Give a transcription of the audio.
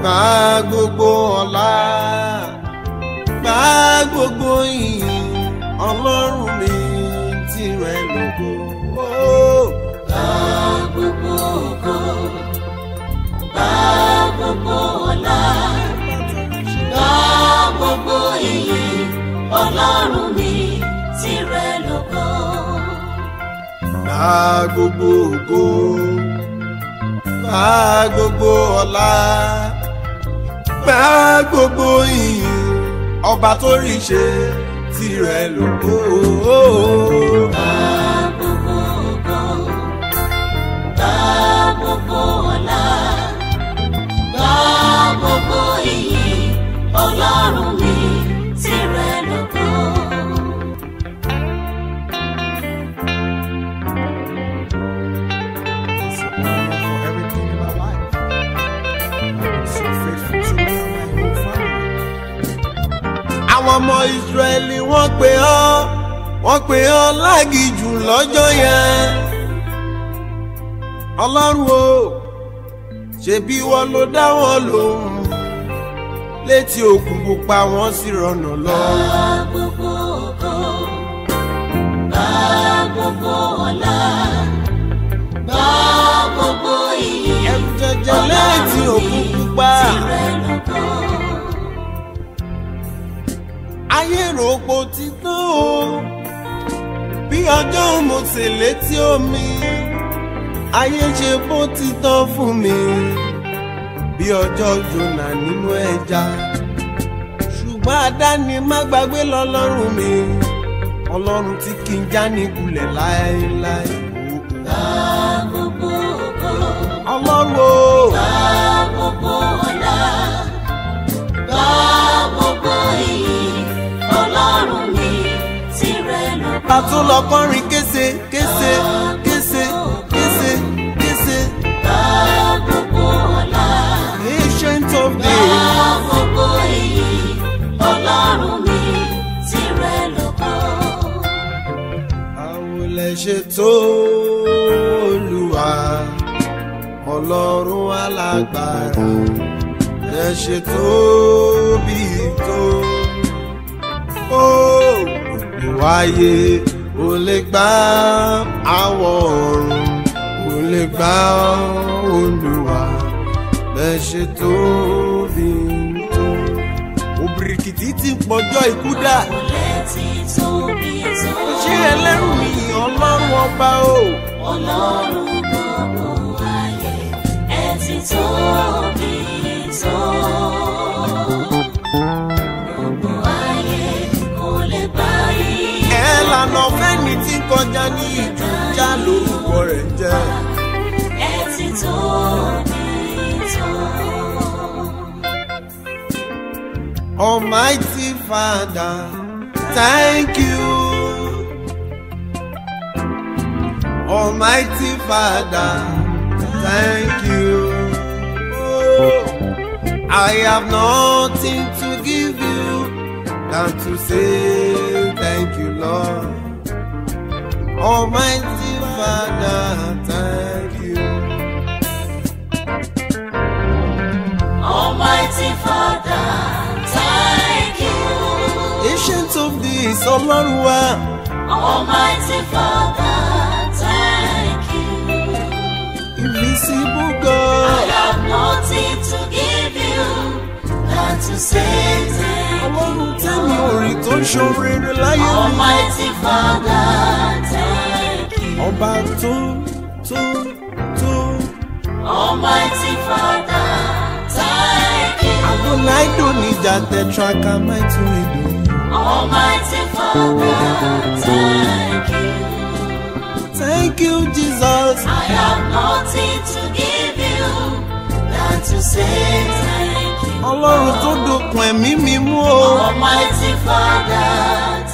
gba gbogbo ọlá gba gbogbo ìyìn ọlọ́run mi tìrẹ lógo. Oh. Gba gbogbo ògo, gba gbogbo ọlá, gba gbogbo ìyìn, Ọlọ́run mi tìrẹ lógo. Gba gbogbo ògo, gba gbogbo ọlá, gba gbogbo ìyìn, ọba tó rí ṣe tirẹ̀ lógo. Gba gbogbo ògo, gba gbogbo ọlá, gba gbogbo ìyìn, Ọlọ́run mi tìrẹ lógo. For everything in my life. I've been so faithful to me and my whole family. Àwọn ọmọ Ìsírẹ́lì wọ́n pè ọ́ wọ́n pè ọ́ lágìjù lọ́jọ́ yẹn. Ọlọ́run o ṣebí wọ́n ló dá wọn lóhùn létí òkun pupa wọ́n sì rọ̀nà lọ. Gba gbogbo ògo, gba gbogbo ọlá, gba gbogbo ìyìn, Ẹ̀rù jẹjẹ létí òkun pupa. tìrẹ lógo. ayé rògbò ti tán o bí ọjọ́ mo sì létí omi ayé ṣe bó ti tán fún mi bí ọjọ́ jona nínú ẹja ṣùgbọ́n àdáni má gbàgbé lọ́lọ́run mi ọlọ́run tí kì í já ní kulẹ̀ láéláé Gba gbogbo ògo, ọlọ́run o gba gbogbo ọlá, gba gbogbo ìyìn, Ọlọ́run mi tìrẹ lógo. pàtó lọ kọrin kése kése kése kése kése Gba gbogbo ọlá. ancient of days. Gba gbogbo ìyìn, Ọlọ́run mi tìrẹ lógo. àwọn lè ṣe tó olúwa ọlọ́run alágbára lè ṣe tó bí tó ó gbogbo ayé ò lè gbà àwọn ọ̀run ò lè gbà olúwa lè ṣe tó bí tó òbìrìkìtì ti pọjọ́ ikú dà Létí tóbi tó. ṣé ẹlẹ́rù ni ọlọ́run ọba o. Ọlọ́run gbogbo ayé, ẹ ti tóbi tó. Gbogbo ayé kò lè bá yín. ẹ lànà fẹ́ni tí ń kọjá ní ìjújà lórúkọ rẹ̀ jẹ́. Ẹ ti tóbi tó. Almighty Father, thank you. Almighty Father, thank you. Oh, I have nothing to give you than to say thank you, Lord. Almighty Father, thank you. Almighty Father, thank you. Ancient of this, Ọlọ́run wa. Almighty Father, thank you. Invisible I God. have nothing to give you than to say thank you. Ọlọ́run tẹ́mi orin tó ń ṣoríire láyé mi. Almighty Father, thank you. Ọba tó tó tó. Almighty Father, thank you. Adonaido níjà tẹ̀traka máa tún èdè. Almighty Father, thank you. Thank you Jesus. I have nothing to give you than to say thank you. Ọlọ́run tó dokun ẹ̀mí mi mú o. Almighty Father,